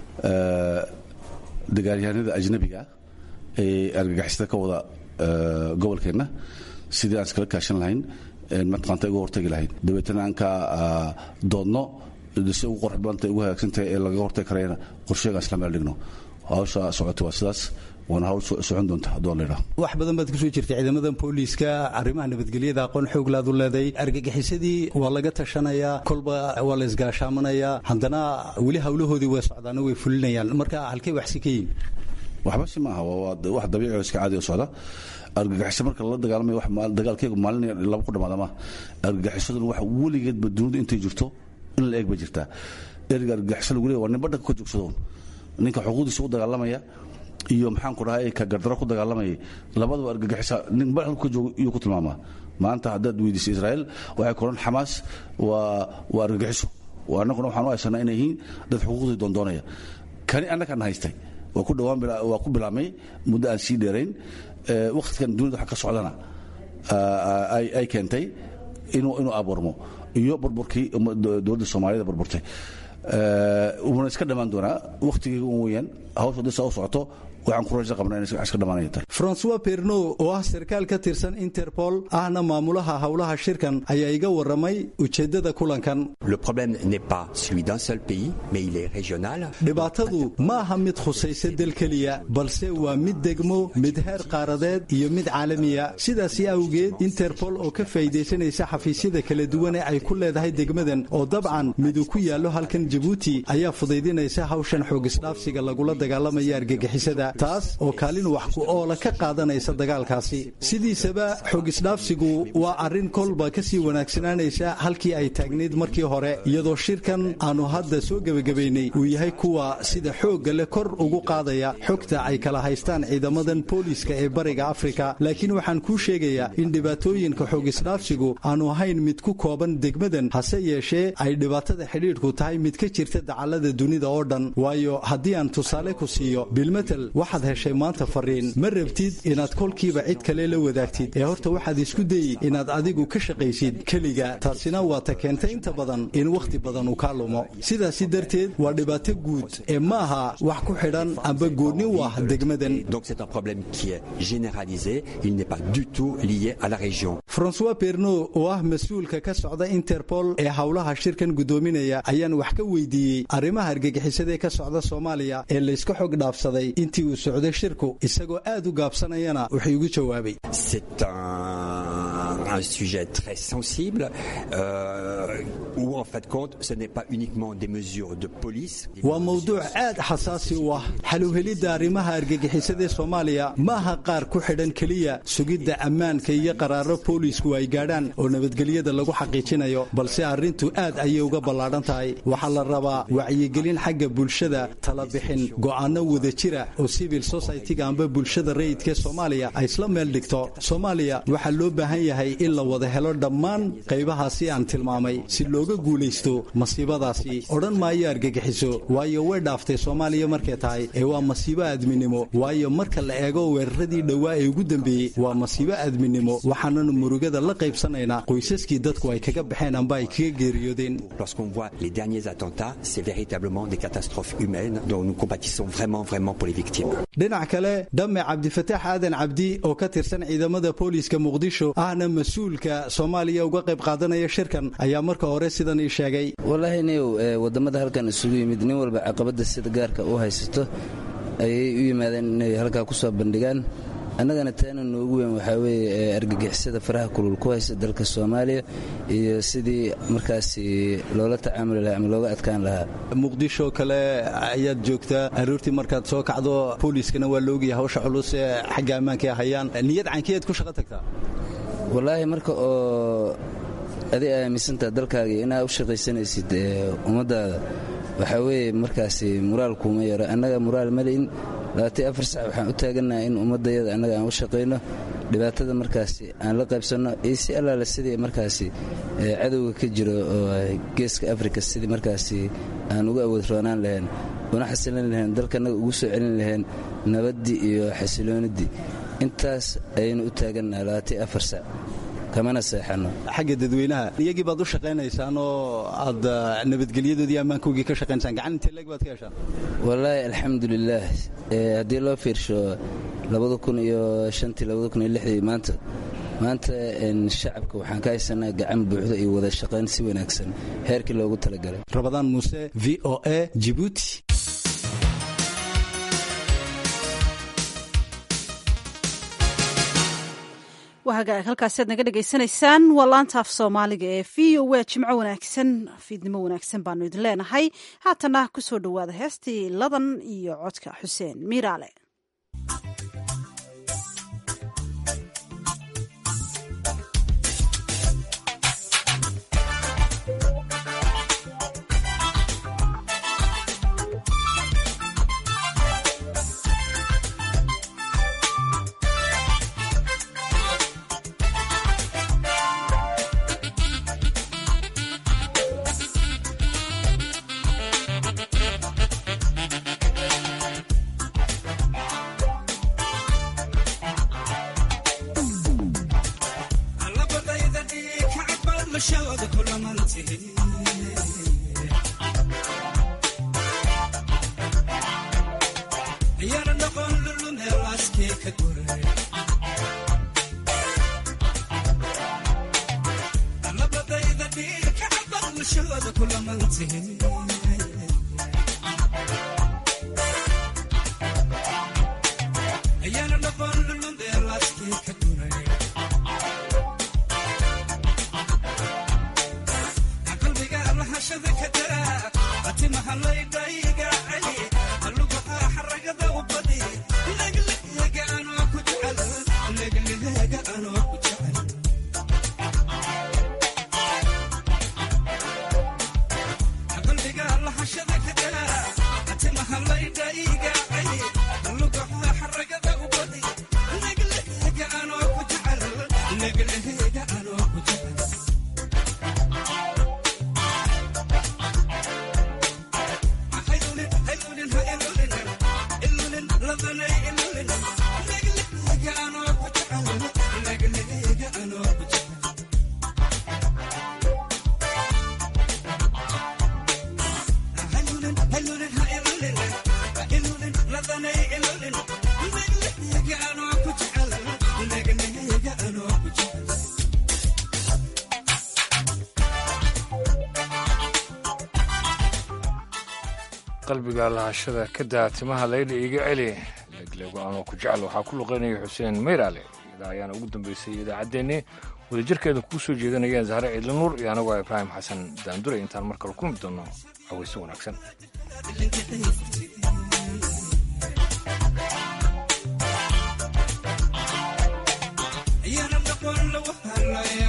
dagaalyahanada ajnabiga ee argagixisada ka wada gobolkeenna sidii aan iskala kaashan lahayn mataqaanta uga hortagi lahayn dabeetana aan ka doodno si ugu qorx badanta ugu hagaagsantahay ee lagaga hortagi karayna qorsheegaan isla meel dhigno hawsha socota waa sidaas waana hawl socon doonta hadduu laydhaa wax badan baad kusoo jirtay ciidamadan booliiska arrimaha nabadgelyada aqoon xooglaad u leeday argagixisadii waa laga tashanayaa kolba waa la isgaashaamanayaa haddana weli hawlahoodii way socdaano way fulinayaan marka halkay waxsi ka yihin waxba si maaha waa wax dabiici oo iska caadi oo socda argagixiso marka lala dagaalamayo dagaalkeegu maalin laba ku dhamaada maaha argagixisaduna wax weligeedba dunida intay jirto in la eeg ba jirtaa erga argagixiso lagu leeya waa nin badhanka ka joogsadoon ninka xuquuqdiisa u dagaalamaya iyo maxaanku dhahay ka gardaro ku dagaalamaya labadaba argagixisa nin ba halku ka joogo iyuu ku tilmaamaa maanta haddaad weydiisay israa'iil waxay koran xamaas waa waa argagixiso annaguna waxaan u haysanaa inay yihiin dad xuquuqdii doondoonaya kani annagaan haystay waa ku dhawaan waa ku bilaabmay muddo aan sii dheerayn wakhtigan dunida waxa ka socdana ay keentay inuu inuu abuurmo iyo burburkii dowladda soomaaliyada burburtay wuuna iska dhammaan doonaa wakhtigii weyaan hawsha hadii saa u socoto waxaan ku rajo qabnaa inay iska dhamaanaya francois perno oo ah sarkaal ka tirsan interpol ahna maamulaha howlaha shirkan ayaa iga warramay ujeeddada kulankan dhibaatadu ma aha mid khusaysa del keliya balse waa mid degmo mid heer qaaradeed iyo mid caalamiya sidaasi awgeed interpol oo ka faa'iidaysanaysa xafiisyada kala duwane ay ku leedahay degmadan oo dabcan miduu ku yaallo halkan jabuuti ayaa fudaydinaysa hawshan xoogisdhaafsiga lagula dagaalamaya argagixisada taas oo kaalin wax ku oola ka qaadanaysa dagaalkaasi sidiisaba xogisdhaafsigu waa arrin kolba ka sii wanaagsanaanaysa halkii ay taagnayd markii hore iyadoo shirkan aanu hadda soo gebagabaynay uu yahay kuwa sida xoogga leh kor ugu qaadaya xogta ay kala haystaan ciidamadan booliiska ee bariga afrika laakiin waxaan kuu sheegayaa in dhibaatooyinka xogisdhaafsigu aanu ahayn mid ku kooban degmadan hase yeeshee ay dhibaatada xidhiidhku tahay mid ka jirta dacallada dunida oo dhan waayo haddii aan tusaale ku siiyo bilmetel waxaad heshay maanta fariin ma rabtid inaad kolkiiba cid kale la wadaagtid ee horta waxaad isku dayi inaad adigu ka shaqaysid keliga taasina waa ta keentay inta badan in wakhti badan uu kaa lumo sidaasi darteed waa dhibaato guud ee ma aha wax ku xidhan amba goonni u ah degmadan francois perno oo ah mas-uulka ka socda interpol ee howlaha shirkan guddoominaya ayaan wax ka weydiiyey arrimaha argagixisadaee ka socda soomaaliya ee layska xog dhaafsaday intii uu socday shirku isagoo aad u gaabsanayana wuxuu igu jawaabay un sujet très sensible euh, où en fait compte ce n'est pas uniquement des mesures de police waa mowduuc aad xasaasi u ah xaluhelidda arrimaha argagixisadee soomaaliya ma aha qaar ku xidhan keliya sugidda ammaanka iyo qaraaro boolisku ay gaadhaan oo nabadgelyada lagu xaqiijinayo balse arrintu aad ayay uga ballaadhan tahay waxaa la rabaa wacyigelin xagga bulshada talabixin go'aano wada jira oo civil society-ga amba bulshada rayidkaee soomaaliya ay isla meel dhigto soomaaliya waxaa loo baahan yahay in la wada helo dhammaan qaybahaasi aan tilmaamay si looga guulaysto masiibadaasi odhan maayo argagixiso waayo way dhaaftay soomaaliya markay tahay ee waa masiibo aadminimo waayo marka la eego weeraradii dhowaa ee ugu dambeeyey waa masiibo aadminimo waxaananu murugada la qaybsanaynaa qoysaskii dadku ay kaga baxeen amba ay kaga geeriyoodeen Lorsqu'on voit les derniers attentats, c'est véritablement des catastrophes humaines dont nous compatissons vraiment, vraiment pour les victimes. dhinac kale dhamme cabdifataax aadan cabdi oo ka tirsan ciidamada booliiska muqdisho ahna mas-uulka soomaaliya uga qayb qaadanaya shirkan ayaa marka hore sidan ii sheegay wallaahi niyow wadamada halkan isugu yimid nin walba caqabada sida gaarka u haysato ayay u yimaadeen inay halkaa ku soo bandhigaan annagana taana noogu weyn waxaa weeye argagixisada faraha kulul ku haysta dalka soomaaliya iyo sidii markaasi loola tacaamuli lahaa ama looga adkaan lahaa muqdisho kale ayaad joogtaa aroortii markaad soo kacdo booliiskana waa laogaya hawsha culus ee xagga ammaanka ay hayaan niyad cankiyaad ku shaqo tagtaa wallaahi marka oo adi aaminsantaha dalkaaga inaad u shaqaysanaysid ummaddaada waxaa weeye markaasi muraal kuuma yaro annaga muraal mali'in labaatan afar sac waxaan u taagannaha in ummaddayada annaga aan u shaqayno dhibaatada markaasi aan la qaybsanno iyo si allaale sidii markaasi cadowga ka jiro oo geeska afrika sidii markaasi aan uga awood roonaan lahayn una xasilin lahayn dalkanaga ugu soo celin lahayn nabaddii iyo xasilooniddii intaas ayaynu u taagannaha labaatan afar sac kamana seexano xagga dadweynaha iyagii baad u shaqaynaysaan oo aad nabadgelyadoodii ammaankoogii ka shaqaynaysaan gacan intee leeg baad ka heshaan wallaahi alxamdulilaah haddii loo fiirsho labada kun iyo shantii labada kun iyo lixdii maanta maanta shacabka waxaan ka haysanaa gacan buuxda iyo wada shaqayn si wanaagsan heerkii loogu talagalay rabadaan muuse v o a jibuuti wahagaag halkaasiaad naga dhegaysanaysaan waa laanta af soomaaliga ee v o a jimco wanaagsan fiidnimo wanaagsan baanu idin leenahay haatana kusoo dhowaada heestii ladan iyo codka xuseen miiraale qalbiga lahashada ka daa timaha layla iiga celi leegleego anoo ku jecel waxaa ku luqaynaya xuseen mayraale idaa ayaana ugu dambeysay idaacaddeenni wadajirkeeda kuu soo jeedanayeen zahre ciidli nuur iyo anagoo ibraahim xasan daandure intaan mar kale kulmi doonno hawayso wanaagsan Yeah.